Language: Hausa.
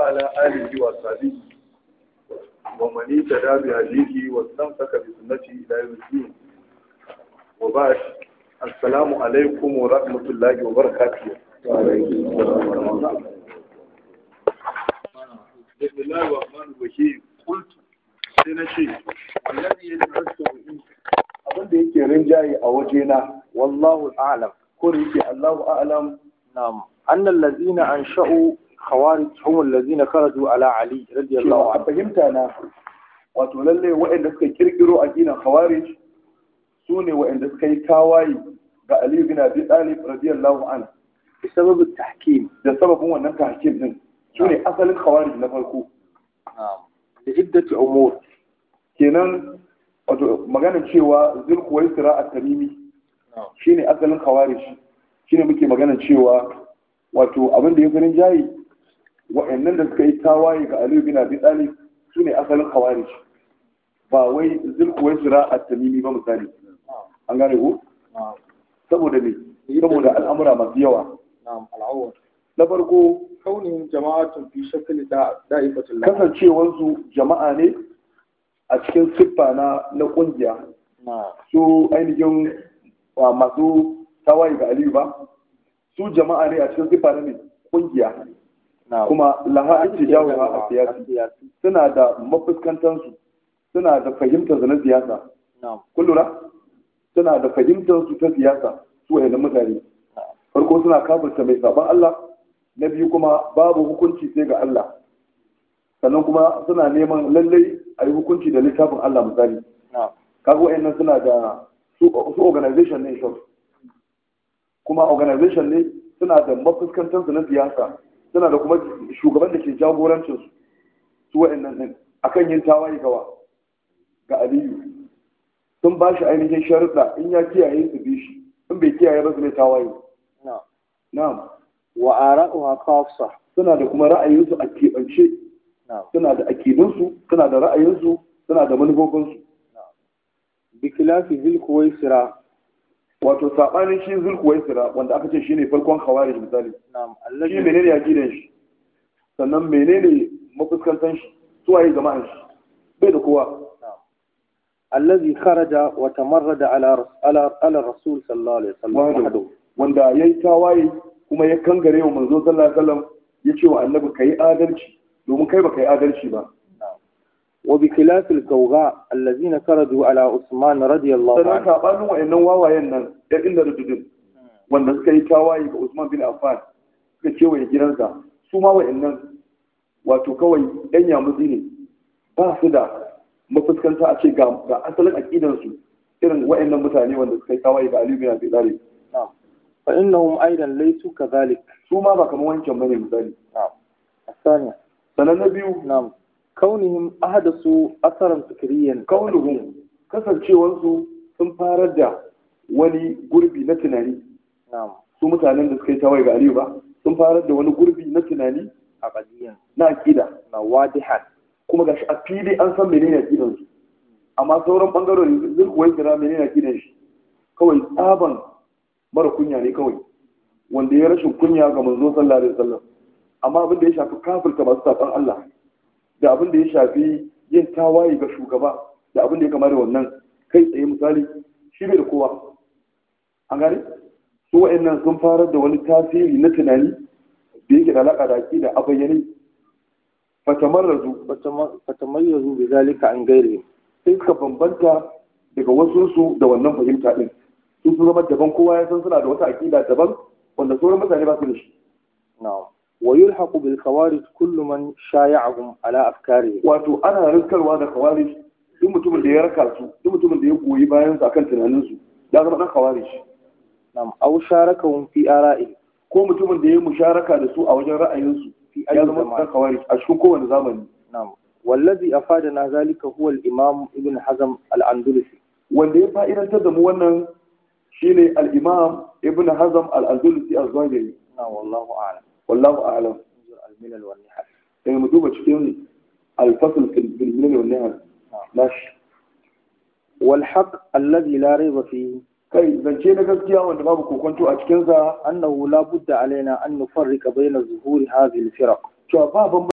وعلى آله وصحبه ومن اهتدى بهديه واستمسك بسنته إلى يوم الدين وبعد السلام عليكم ورحمة الله وبركاته بسم الله الرحمن الرحيم قلت سنشي والذي يدرسه abin da yake rinjaye a wajena والله أعلم ko da yake Allahu a'lam نعم أن الذين أنشأوا خوارج هم الذين خرجوا على علي رضي الله cewa a عنه fahimta na wato lalle waɗanda suka kirkiro addinin khawarij su ne waɗanda suka yi tawaye ga Ali bin Abi Talib radiyallahu anhu بسبب التحكيم da sababin wannan tahkim din su ne asalin khawarij na farko نعم لعدة أمور kenan wato maganar cewa zulkuwaisira at-tamimi نعم shine asalin khawarij shine muke maganar cewa wato abin da ya farin jayi wa'annan da suka yi tawaye ga Ali bin Abi Talib su ne asalin khawarij ba wai zulkuwaisira at-tamimi ba misali an gane ko نعم saboda me saboda al'amura masu yawa نعم الأول na farko كونهم جماعة في شكل دا- دائفة الله kasancewansu jama'a ne a cikin siffa na na kungiya نعم su ainihin wa masu tawaye ga Aliyu ba su jama'a ne a cikin siffa na ne kungiya نعم kuma laha ake jawo a siyasi suna da mafuskantansu suna da fahimtar su na siyasa نعم kun lura suna da fahimtar su ta siyasa su wayannan mutane نعم farko suna kafirta mai saban Allah na biyu kuma babu hukunci sai ga Allah sannan kuma suna neman lallai a yi hukunci da littafin Allah misali نعم kaga wayannan suna da su su organization ne shop kuma organization ne suna da mafuskantar su na siyasa suna da kuma shugaban da ke jagorancin su su wayannan din akan yin tawaye gawa ga Aliyu sun ba shi ainihin sharuɗa in ya kiyaye su bi shi in bai kiyaye ba su mai tawaye نعم na'am وآراؤها خاصة suna da kuma ra'ayinsu a keɓance نعم suna da akidunsu suna da ra'ayinsu suna da manufofinsu بخلاف ذي الكويسرة wato saɓanin shi zulkuwaisira wanda aka ce shine farkon khawarij misali نعم shi الذي menene aqidan shi sannan menene mafuskantan shi suwaye jama'an shi bai da kowa الذي خرج وتمرد على رس- على على الرسول صلى الله عليه وسلم wahdahu وحده wanda yayi tawaye kuma ya kangare wa manzo sallallahu alaihi wasallam ya ce wa annabi kai adalci domin kai baka yi adalci ba وبخلاف الكوغاء الذين خرجوا على عثمان رضي الله sannan عنه sabanin wa'annan wawayen nan ya inda rujudin wanda suka yi tawaye ga Usman bin Affan suka kewaye gidansa su ma wa'annan wato kawai yan yamutsi ne ba su da mafuskanta a ce ga ga asalin aqidansu irin wa'annan mutane wanda suka yi tawaye ga Ali bin Abi Talib نعم فإنهم أيضا ليسوا كذلك su ma ba kamar wancan bane misali نعم الثانية sannan na biyu نعم كونهم أحدثوا أثرا فكريا kaunuhum kasancewansu sun farar da wani gurbi na tunani نعم su mutanen da suka yi tawaye ga Aliyu ba sun farar da wani gurbi na tunani عقديا na aqida نعم واضحا kuma gashi a fili an san menene aqidan su amma sauran bangarorin zai kuwa kira menene aqidan shi kawai tsaban mara kunya ne kawai wanda ya rashin kunya ga manzo sallallahu alaihi wasallam amma abin da ya shafi kafirta masu saban Allah da abin da ya shafi yin tawaye ga shugaba da abin da ya kama da wannan kai tsaye misali shi bai da kowa an gane su wa'annan sun farar da wani tasiri na tunani da yake da alaka da aqida a bayyane fatamarrazu فتم- فتميزوا بذلك عن غيرهم sai suka bambanta daga wasu da wannan fahimta din su sun zama daban kowa ya san suna da wata aƙida daban wanda sauran mutane ba su da shi نعم ويلحق بالخوارج كل من شايعهم على أفكارهم wato ana riskarwa da khawarij duk mutumin da ya raka su duk mutumin da ya goyi bayan su akan tunanin su ya zama dan khawarij نعم أو شاركهم في آرائهم ko mutumin da ya musharaka da su a wajen ra'ayin su في ya أي zama زمان dan khawarij a cikin kowane zamani نعم والذي أفادنا ذلك هو الإمام ابن حزم الأندلسي wanda ya fa'idantar da mu wannan shine al-imam ibn hazm al-andalusi az-zahiri نعم والله أعلم wallahu a'lam انظر الملل والنحل sai mu duba cikin al-fasl fil milal wal nihal nashi والحق الذي لا ريب فيه kai zance na gaskiya wanda babu kokonto a cikinsa أنه لا بد علينا أن نفرق بين ظهور هذه الفرق cewa ba bambanci